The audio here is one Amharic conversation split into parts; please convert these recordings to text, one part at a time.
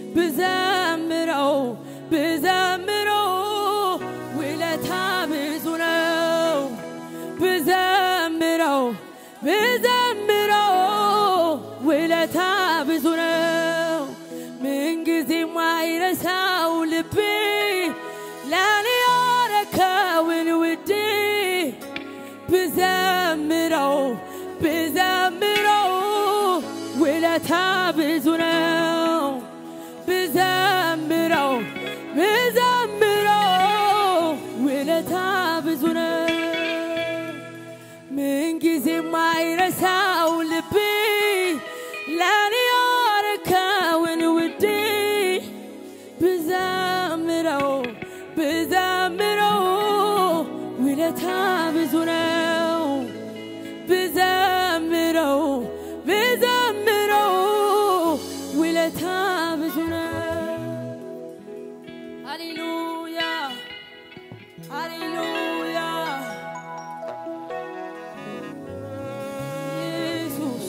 ብዘምረው ብዘምረው ውለታ ብዙ ነው ብዘምረው ብዘምረው ውለታ ብዙ ነው ምንጊዜ ማይረሳው ልቤ ለኔ ያረከውን ውዴ ብዘምረው ብዘምረው ውለታ ብዙ ነው ብዘምረው ብዘምረው ውለታ ብዙ ነው ምንጊዜ ማይረሳው ልቤ ለኔ ያረከውን ውዴ ብዘምረው ብዘምረው ውለታ ብዙ ነው ብዘምረው ብዘምረው ውለታ ብዙ ነው ሃሌሉያ ሃሌሉያ ኢየሱስ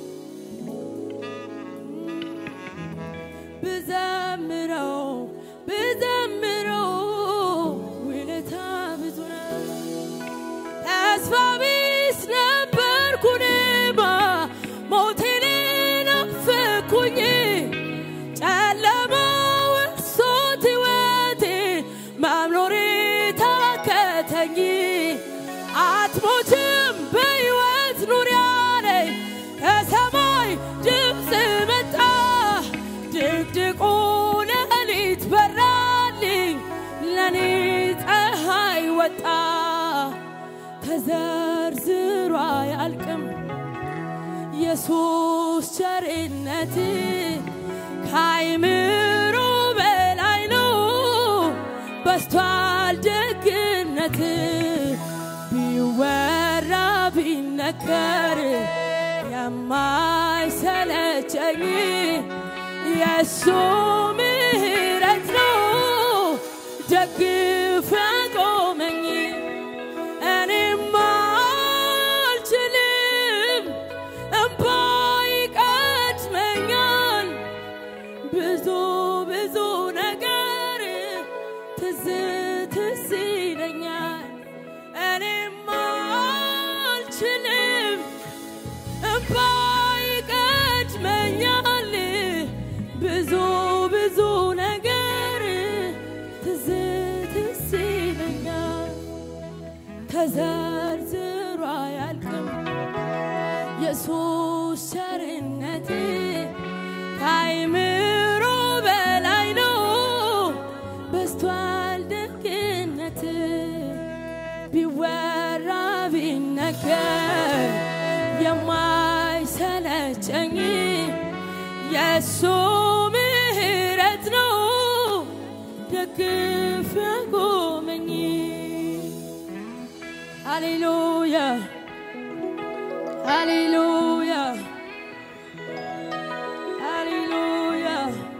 ብዘምረው ብዘምረው ውለታ ብዙ ነው ተስፋ ቢስ ነበርኩ እኔማ ሞቴን ናፈኩኝ ጨለማው እርሶት ሕይወቴ መኖሬ ታከተኝ አትሞችም በሕይወት ኑሪ አለኝ ከሰማይ ድምፅ መጣ ድቅድቁ ሌሊት በራልኝ ለኔ ፀሐይ ወጣ ተዘርዝሮ አያልቅም ኢየሱስ ቸርነት ከአይምሮ በላይ ነው በስቷል ደግነት ቢወራ ቢነገር የማይሰለቸኝ የእሱ ምሕረት ነው ደግፍ ያቆመኝ እኔማ አልችልም እምባ ይቀድመኛል ብዙ ብዙ ነገር ትዝ ትዝ ይለኛል እኔማ አልችልም እምባ ይቀድመኛል ብዙ ብዙ ነገር ትዝ ትዝ ይለኛል ተዘርዝሮ አያልቅም ኢየሱስ ቸርነት ከአይምሮ በላይ ነው በስቷል ደግነት ቢወራ ቢነገር የማይሰለቸኝ የእሱ ምሕረት ነው ደግፍ ያቆመኝ ሃሌሉያ ሃሌሉያ ሃሌሉያ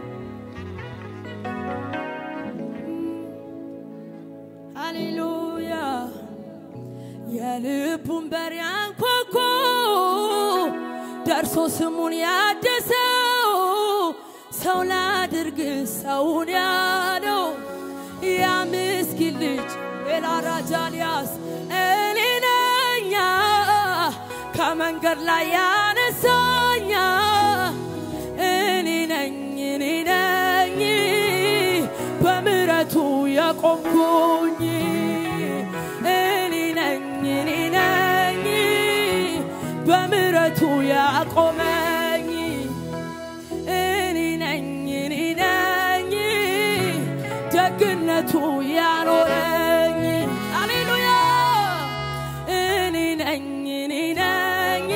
ሃሌሉያ የልቡን በር ያንኳኳ ደርሶ ስሙን ያደሰው ሰው ላድርግ ሰውን ያለው ያ ምስኪን ልጅ ኤላራጃልያስ እኔ ነኛ ከመንገድ ላይ ያነሳኛ እኔ ነኝ እኔ ነኝ በምሕረቱ የቆምኩኝ እኔ ነኝ እኔ ነኝ በምሕረቱ ያቆመኝ እኔ ነኝ እኔ ነኝ ደግነቱ ያኖረኝ ሃሌሉያ እኔ ነኝ እኔ ነኝ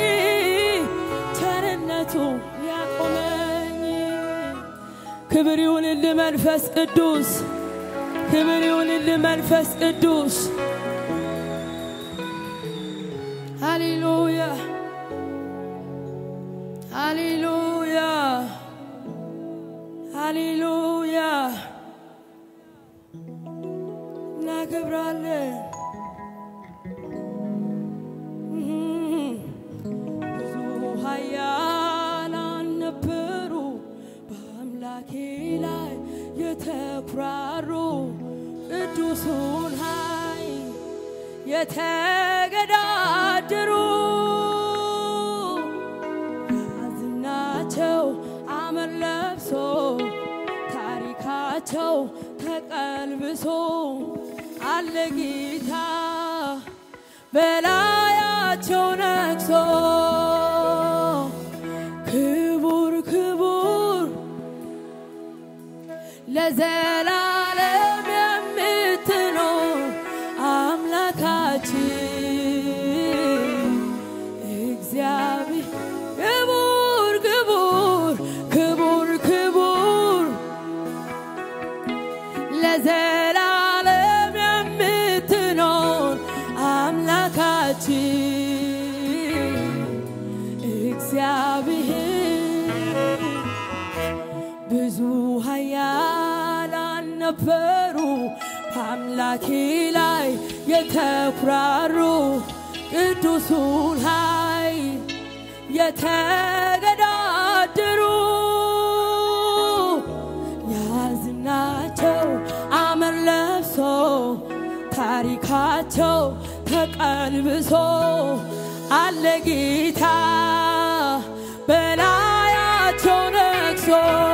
ቸርነቱ ያቆመኝ ክብር ይሁንልህ መንፈስ ቅዱስ ክብር ይሁንልህ መንፈስ ቅዱስ ሃሌሉያ ሃሌሉያ ሃሌሉያ እናከብራለን። ብዙ ኃያላን ነበሩ በአምላኬ ላይ የተኩራሩ ቅዱሱን ኃይል የተገዳደሩ ያዝናቸው አመድ ለብሶ ታሪካቸው ተቀልብሶ አለ ጌታ በላያቸው ነግሶ ክቡር ክቡር ለዘላለም የምትኖር አምላካችን እግዚአብሔር ክቡር ክቡር ክቡር ክቡር ለዘላለም የምትኖር አምላካችን እግዚአብሔር ብዙ ኃያላን ነበሩ በአምላኬ ላይ የተኩራሩ ቅዱሱን ኃይል የተገዳደሩ ያዝናቸው አመድ ለብሶ ታሪካቸው ተቀልብሶ አለ ጌታ በላያቸው ነግሶ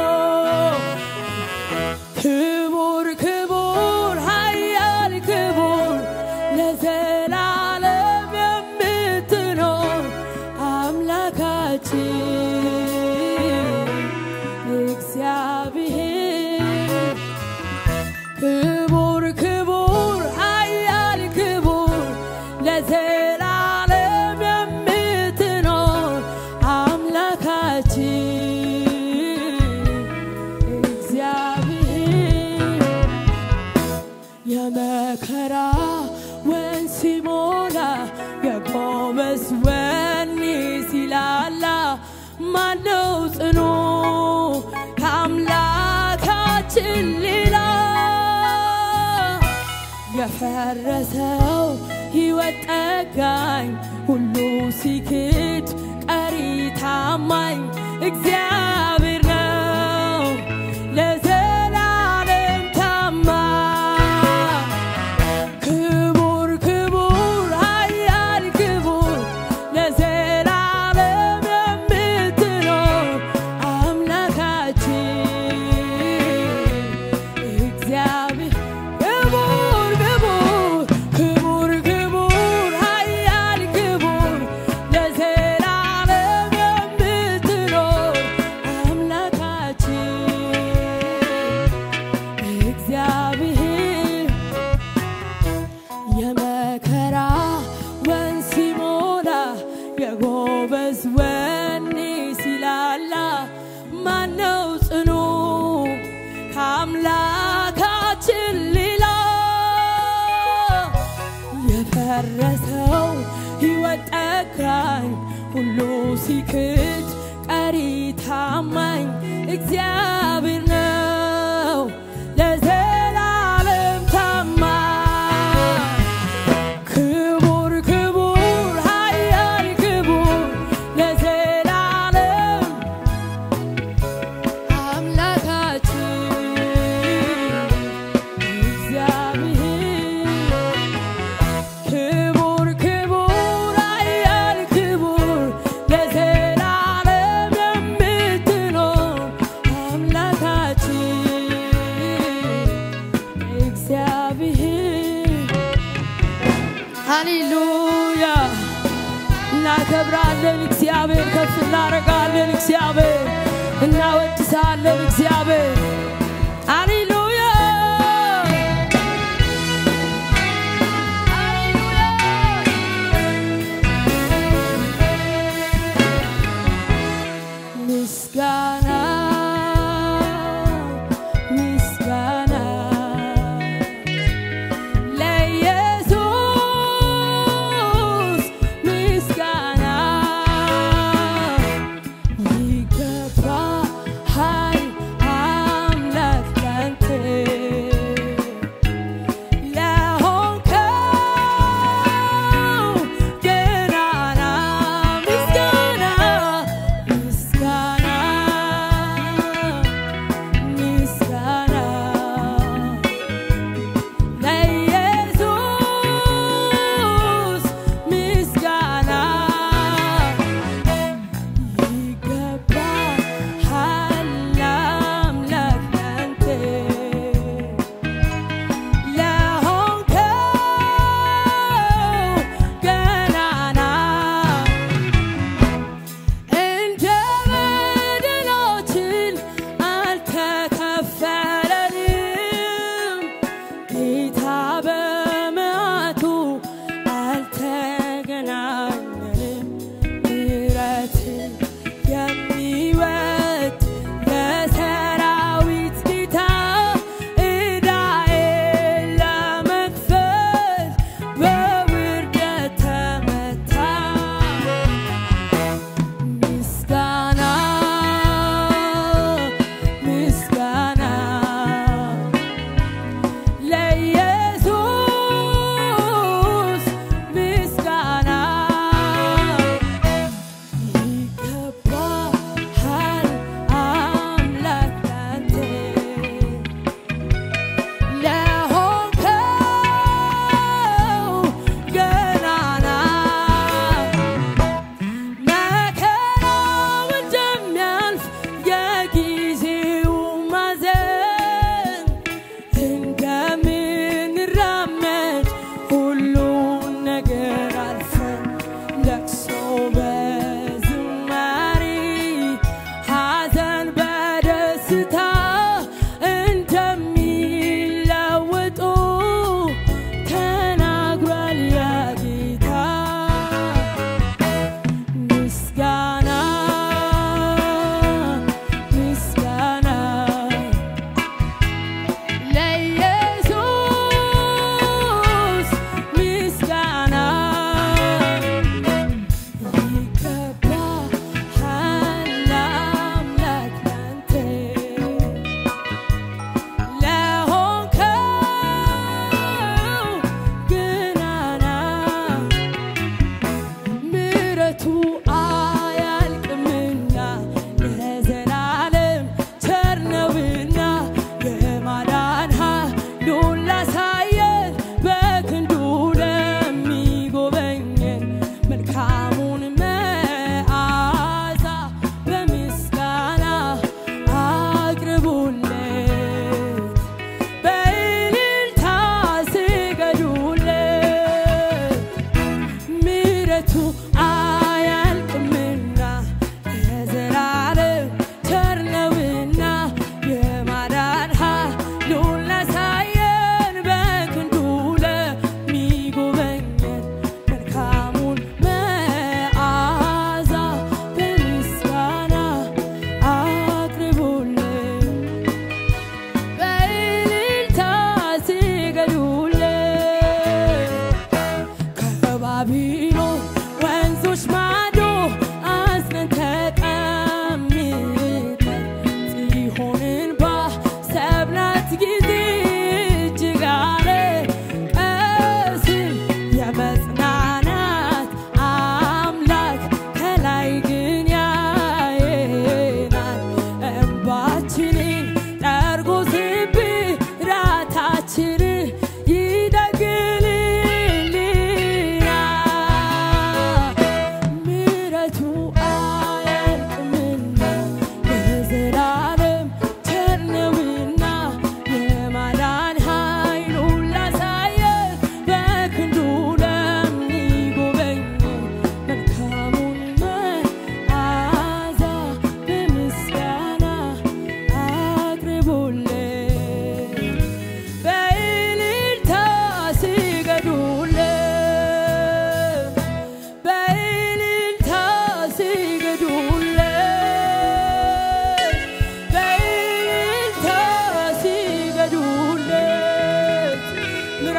ክቡር ክቡር ኃያል ክቡር ለዘላለም የምትኖር አምላካችን እግዚአብሔር ክቡር ክቡር ኃያል ክቡር ለዘላለም የምትኖር አምላካችን እግዚአብሔር የመከራ ወንዝ ሲሞላ የጎበዝ ወኔ ሲላላ ማነው ጽኑ ከአምላካችን ሌላ የፈረሰው ሕይወት ጠጋኝ ሁሉ ሲክድ ቀሪ ታማኝ እግዚአብሔር ነው ለዘላለም ታማኝ ክቡር ክቡር ኃያል ክቡር ለዘላለም የምትኖር አምላካችን እግዚአብሔር ክቡር ክቡር ክቡር ክቡር ኃያል ክቡር ለዘላለም የምትኖር አምላካችን እግዚአብሔር የመከራ ወንዝ ሲሞላ የጎበዝ ወኔ ሲላላ ማነው ጽኑ ከአምላካችን ሌላ የፈረሰው ሕይወት ጠጋኝ ሁሉ ሲክድ ቀሪ ታማኝ እግዚአብሔር ነው ለዘላለም ታማኝ ክቡር ክቡር ኃያል ክቡር ለዘላለም አምላካችን እግዚአብሔር ክቡር ክቡር ኃያል ክቡር ለዘላለም የምትኖር አምላካችን እግዚአብሔር ሃሌሉያ እናከብራለን እግዚአብሔር ከፍ እናደርጋለን እግዚአብሔር እናወድሳለን እግዚአብሔር ሃሌሉያ ምስጋና ምስጋና ለኢየሱስ ምስጋና ይገባሃል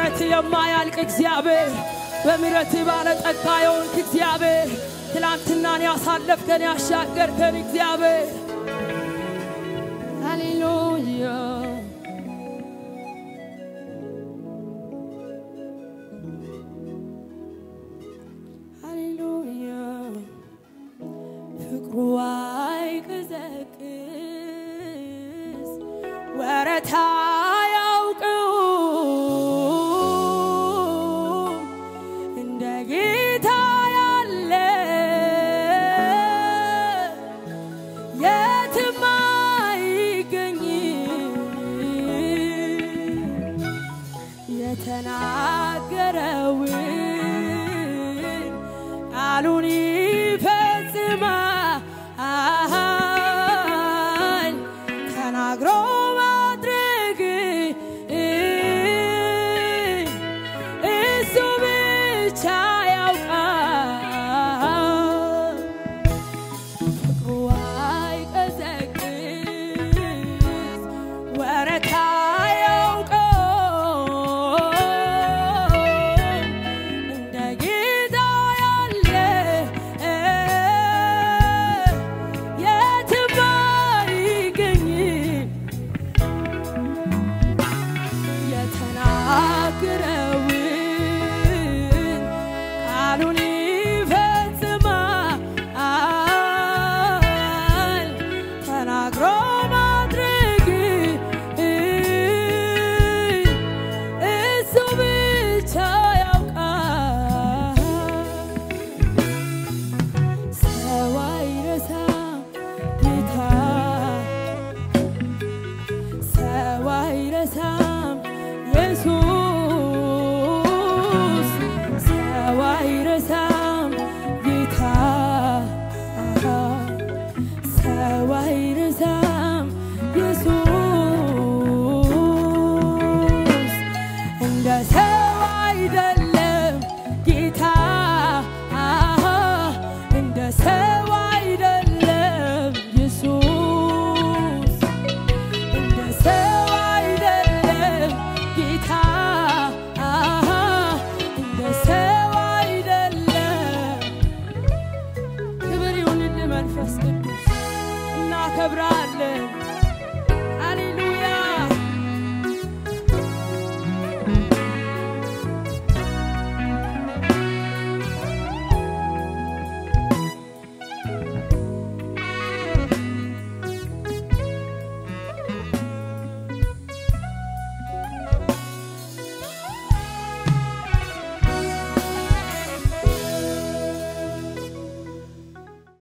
ምሕረት የማያልቅ እግዚአብሔር በምሕረት ባለጠጋ የሆንክ እግዚአብሔር ትላንትናን ያሳለፍከን ያሻገርከን እግዚአብሔር ሃሌሉያ ሃሌሉያ ፍቅሩ አይቀዘቅዝ ወረታ ያውቀው እንደ ጌታ ያለ የትም አይገኝ የተናገረውን ቃሉን ይፈጽማል ተናግሮ ማድረግ እሱ ብቻ ያውቃል ፍቅሩ አይቀዘቅዝ ወረታ ያውቀው እንደ ጌታ ያለ የትም አይገኝም የተናገረውን ቃሉን ይፈጽማል ተናግሮ ማድረግ እሱ ብቻ ያውቃል ሰው አይረሳም ጌታ ሰው አይረሳም ኢየሱስ ሰው አይረሳም ጌታ ሰው አይረሳም ኢየሱስ እንደ ሰው አይደለም ጌታ እንደ ሰው አይደለም ኢየሱስ እንደ ሰው አይደለም ጌታ እንደ ሰው አይደለም ክብር ይሁንልህ መንፈስ ቅዱስ እናከብራለን